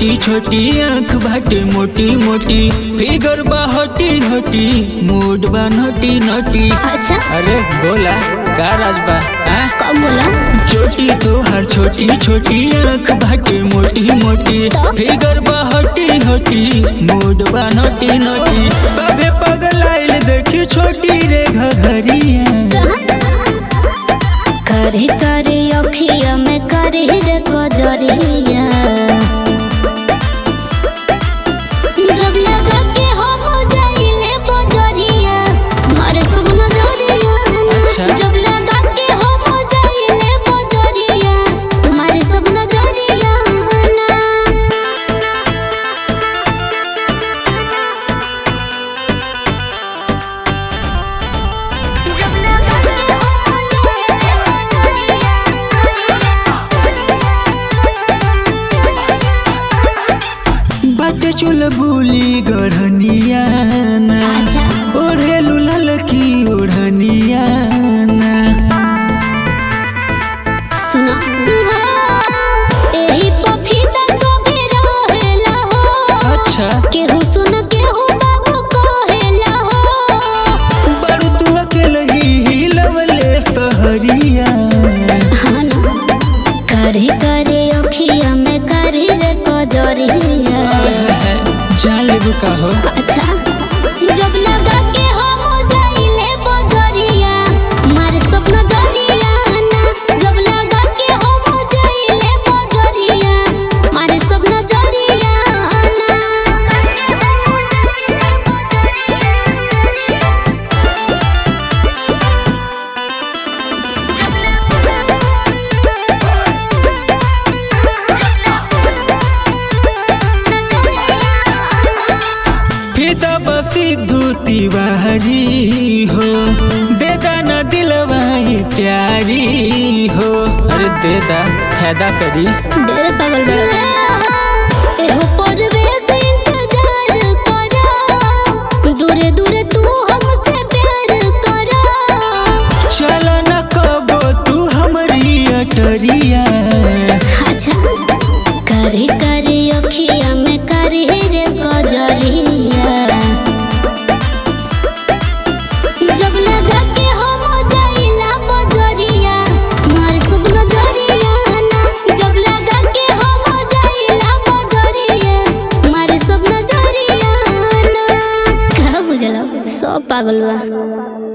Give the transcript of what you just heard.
छोटी छोटी आँख बाटे मोटी मोटी फिगर बा हटी हटी मूड बा नटी नटी अच्छा अरे बोला का राजबा हाँ? कब बोला छोटी तोहार छोटी छोटी आँख बाटे मोटी मोटी फिगर बा हटी हटी मूड बा नटी नटी बाबे पगलाइल देखी छोटी रे घघरिया करे करे अखिया में करे रे कजरिया जब लगा के हम जाइले बजरिया मारे सब नजरिया अच्छा। जब लगा के हम जाइले बजरिया मारे सब नजरिया ना जब लगा के हम बाटे चुल बुली गढ़निया ना अच्छा ओढ़े लुलल की ओढ़निया ना सुना एही पफीदा सबे रहेला हो अच्छा केहू सुन केहू बाबू कहेला हो बड़ू तू अकेले ही हिलवले सहरिया हाँ ना। करे करे अखिया में करे रे कजरिया जालिब का हो अच्छा जब लगा के हम जाइले बजरिया मारे सपना जरिया ना जब लगा के हम जाइले बजरिया मारे सपना जरिया फिदा बसी धूती बाहरी हो देदा न दिलवाई प्यारी हो अरे देदा फायदा करी डेरे पागल बड़ा एहो परवेश इंतजार करा दूरे दूरे तू हमसे प्यार करा चल न कबो तू हमारी अटरिया अच्छा करे करे अखिया में करे रे कजरिया जब लगा के हम जाइला बजरिया मार सब नजरिया ना जब लगा के हम जाइला बजरिया मार सब नजरिया ना का बुझला सब पागल बा